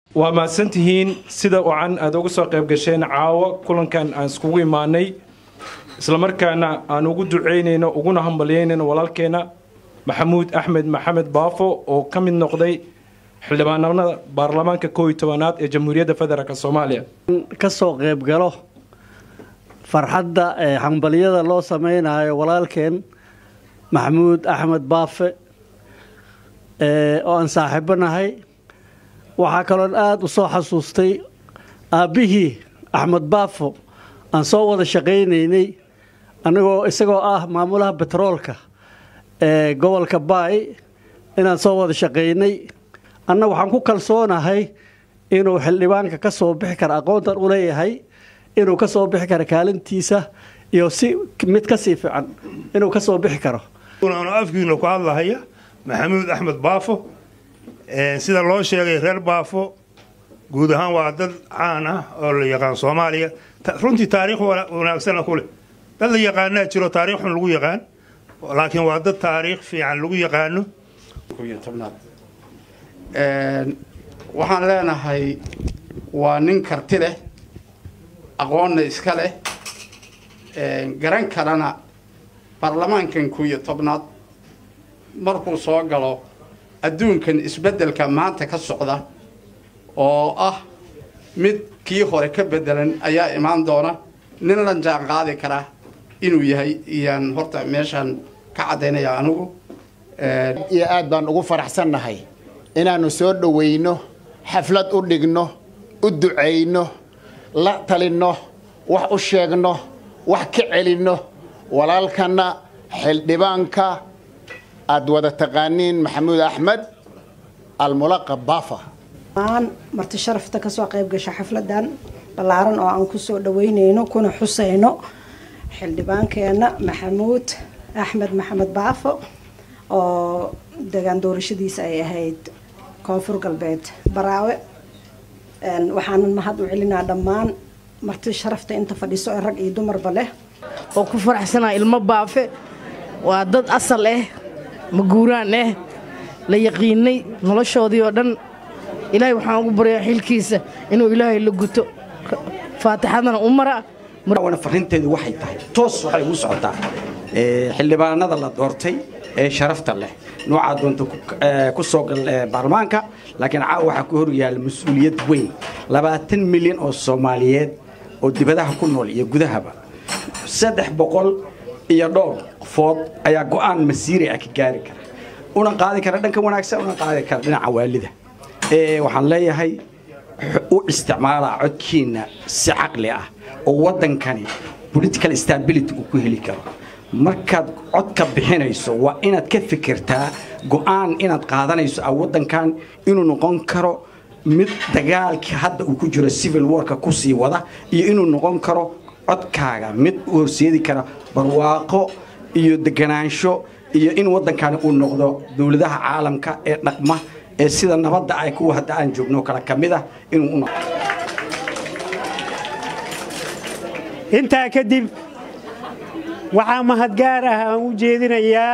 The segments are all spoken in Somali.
waa mahadsantihiin sida wacan aad uga soo qayb gasheen caawo kulankan aan iskugu imaanay islamarkaana aan ugu ducaynayno uguna hambalyaynayno walaalkeena maxamuud axmed maxamed baafo oo ka mid noqday xildhibaanada baarlamaanka koow iyo tobanaad ee jamhuuriyadda federaalk soomaaliya ka soo qayb galo farxadda ee hambalyada loo samaynayo walaalkeen maxamuud axmed baafe oo aan saaxiibo nahay waxaa kaloon aada u soo xasuustay aabbihii axmed baafo aan soo wada shaqaynaynay anigoo isagoo ah maamulaha betroolka ee gobolka baay inaan soo wada shaqaynay anna waxaan ku kalsoonahay inuu xildhibaanka ka soo bixi kara aqoontan u leeyahay inuu ka soo bixi karo kaalintiisa iyo si mid ka sii fiican inuu ka soo bixi karo anu afkiina ku hadlahaya maxamuud axmed baafo sida loo sheegay reer baafo guud ahaan waa dad caan ah oo la yaqaan soomaaliya runtii taariikh wanaagsana ku leh dad la yaqaanaa jiro taariikh xun lagu yaqaan laakiin waa dad taariikh fiican lagu yaqaano waxaan leenahay waa nin karti leh aqoonna iska leh garan karana baarlamaankan koo iyo tobnaad markuu soo galo adduunkan isbeddelka maanta ka socda oo ah mid kii hore ka beddelan ayaa imaan doona nin la jaan qaadi kara inuu yahay iyaan horta meeshaan ka caddaynaya anigu iyo aad baan ugu faraxsannahay inaannu soo dhowayno xaflad u dhigno u ducayno la talinno wax u sheegno wax ka celinno walaalkanna xildhibaanka aad wada taqaaniin maxamuud axmed almulaqab baafa maan marti sharafta kasoo qayb gasha xafladan ballaaran oo aan kusoo dhaweynayno kuna xusayno xildhibaankeenna maxamuud axmed maxamed baafo oo degaan doorashadiisa ay ahayd koonfur galbeed baraawe waxaanan mahad u celinaa dhammaan marti sharafta inta fadhiso ee rag iyo dumarba leh oo ku faraxsanaa ilmo baafe waa dad asal ah maguuraan ah la yaqiinay noloshoodii oo dhan ilaahay waxaan ugu baryaa xilkiisa inuu ilaahay la guto faatixadana u mara farinteedu waxay tahay toos waxay ugu socotaa xildhibaanada la doortay ee sharafta leh noocaa doonta ku soo gal baarlamaanka laakiin caawa waxaa ku horyaala mas-uuliyad weyn labaatan milyan oo soomaaliyeed oo dibadaha ku nool iyo gudahaba saddex boqol iyo dhowr qofood ayaa go'aan masiiri ah ka gaari kara una qaadi kara dhanka wanaagsan una qaadi kara dhinaca waalida waxaan leeyahay u isticmaalaa codkiina si caqli ah oo waddankani political stability uu ku heli karo markaad codka bixinayso waa inaad ka fikirtaa go'aan inaad qaadanayso a waddankan inuu noqon karo mid dagaalkii hadda uu ku jiro civil warka ku sii wada iyo inuu noqon karo codkaaga mid u horseedi kara barwaaqo iyo deganaansho iyo in waddankani uu noqdo dowladaha caalamka ee dhaqma ee sida nabadda ay kuwa hadda aan joogno kale ka mid ah inuu u intaa kadib waxaa mahadgaar ah aan u jeedinayaa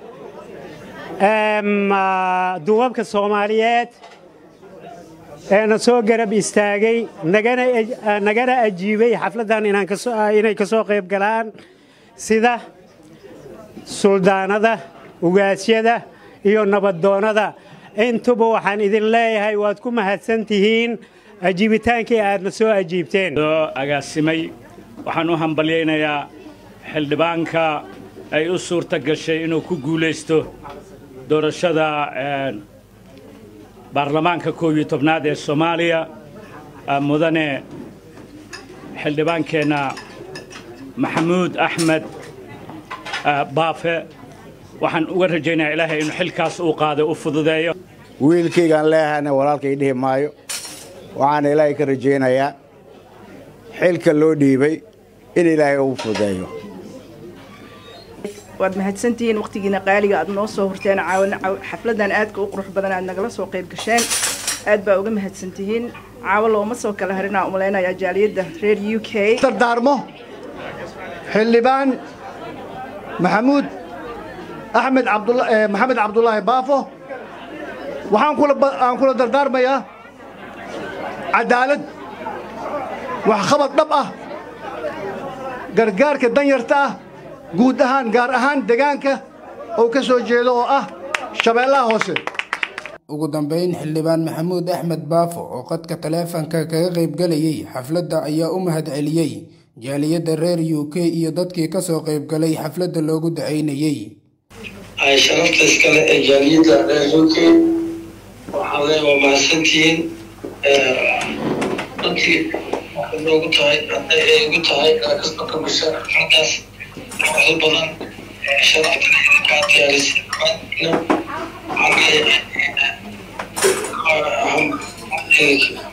duubabka soomaaliyeed eena soo garab istaagay nagana ajiibay xafladdan inay ka soo qayb galaan sida suldaanada ugaasyada iyo nabaddoonnada intuba waxaan idin leeyahay waad ku mahadsan tihiin ajiibitaankii aadna soo ajiibteen agaasimay waxaan u hambalyaynayaa xildhibaanka ay u suurta gashay inuu ku guulaysto doorashada baarlamaanka koob iyo tobnaad ee soomaaliya mudane xildhibaankeenna maxamuud axmed baafe waxaan uga rajaynayaa ilaahay inuu xilkaas uu qaaday u fududeeyo wiilkaygaan leehana walaalkay dhihi maayo waxaana ilaahay ka rajaynayaa xilka loo dhiibay in ilaahay uu fududeeyo waad mahadsantihiin wakhtigiina qaaliga aad noo soo horteen caawana xafladan aadka u qurux badan aad nagala soo qayb gasheen aad baa uga mahadsantihiin caawo looma soo kala harinaa umalaynayaa jaaliyadda reer u k dardaarmo xildhibaan maxamuud axmed maxamed cabdulaahi baafo waxaan aan kula dardaarmayaa cadaalad waxqabad dhab ah gargaarka danyarta ah guud ahaan gaar ahaan degaanka oo ka soo jeedo oo ah shabeellaha hoose ugu dambeyn xildhibaan maxamuud axmed baafo oo qadka taleefanka kaga qaybgalayay xafladda ayaa u mahadceliyey jaaliyadda reer u k iyo dadkii kasoo qaybgalay xafladda loogu dacaynayey ay sharafta iskale ee jaaliyadda reer u k waxaan leeyahay waa mahadsantihiin runtii waxay noogu tahay hadday ay igu tahay inaa kasoo kabgasha xafladdaas quruxda badan sharaftan idinkaa diyaarisay waxaan leeyahay